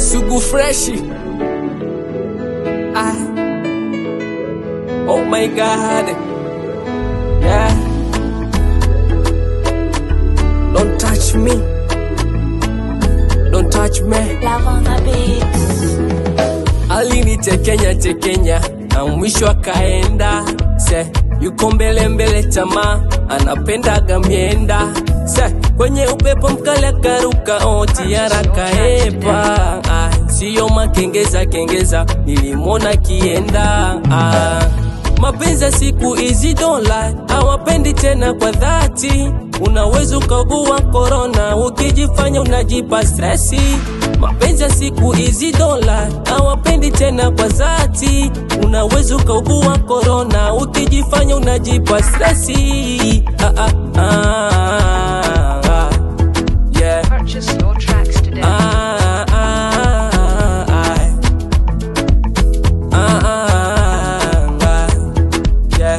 Sugu freshi. Ah. Oh my god. Yeah. Don't touch me. Don't touch me. Love on the beats. Alinitekenya tekenya na mwisho akaenda. Se yuko mbele mbele chama anapendaga mienda. Se kwenye upepo mkali akaruka oti yarakaepa. Ah, siyo makengeza kengeza nilimwona kienda. Ah, mapenzi ya siku hizi dola hawapendi tena kwa dhati. Unaweza ukaugua korona ukijifanya unajipa stresi. Mapenzi ya siku hizi dola hawapendi tena kwa dhati. Unaweza ukaugua korona ukijifanya unajipa stresi. Ah, ah, ah, ah. Yeah. Purchase your tracks today. Ah, ah, ah, ah, ah, ah, yeah.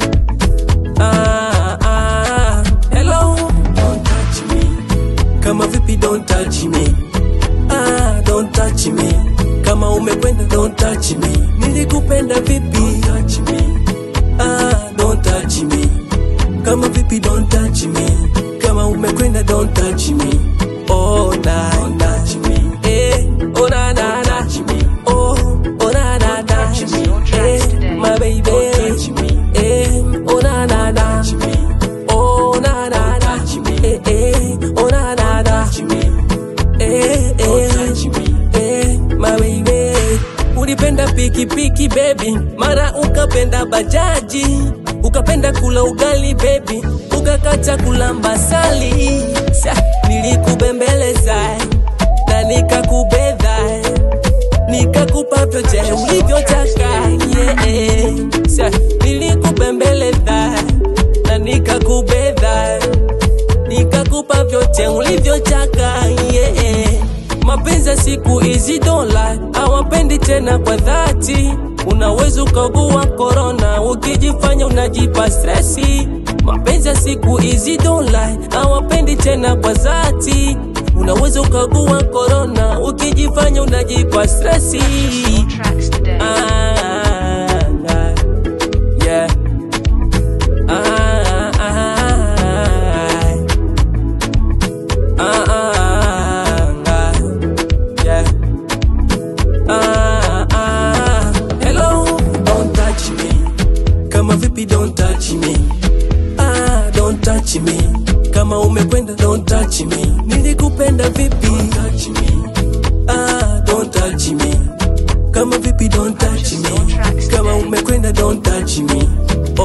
Ah, ah, hello. Don't touch me. Kama vipi don't touch me. Ah, don't touch me. Kama umekwenda don't touch me. Nilikupenda vipi? Don't touch me. Ah, don't touch me. Kama vipi don't touch me. Kama umekwenda don't touch me. Oh na na. Eh, oh na na na. Oh, oh na na na. Eh, my baby. Eh, oh na na na. Oh na na na. Eh, eh, oh na na na. Eh, eh, eh, my baby. Ulipenda pikipiki baby, mara ukapenda bajaji, ukapenda kula ugali baby, ukakata kulamba sali. Sa, nilikubembeleza na nikakubedha nikakupa vyote ulivyotaka yeah. Sa, nilikubembeleza na nikakubedha nikakupa vyote ulivyotaka yeah. Mapenzi ya siku hizi dola hawapendi tena kwa dhati. Unaweza ukaugua korona ukijifanya unajipa stresi. Mapenzi ya siku hizi dola hawapendi tena kwa dhati. Unaweza ukaugua korona ukijifanya unajipa stresi. Your tracks today. Ah, ah, yeah. Ah, ah, ah, ah, ah, yeah. Ah, ah, hello. Don't touch me. Kama vipi don't touch me. Ah, don't touch me. Kama umekwenda don't touch me. Nilikupenda vipi? Don't touch me. Ah, don't touch me. Kama vipi don't touch me. Kama umekwenda don't touch me.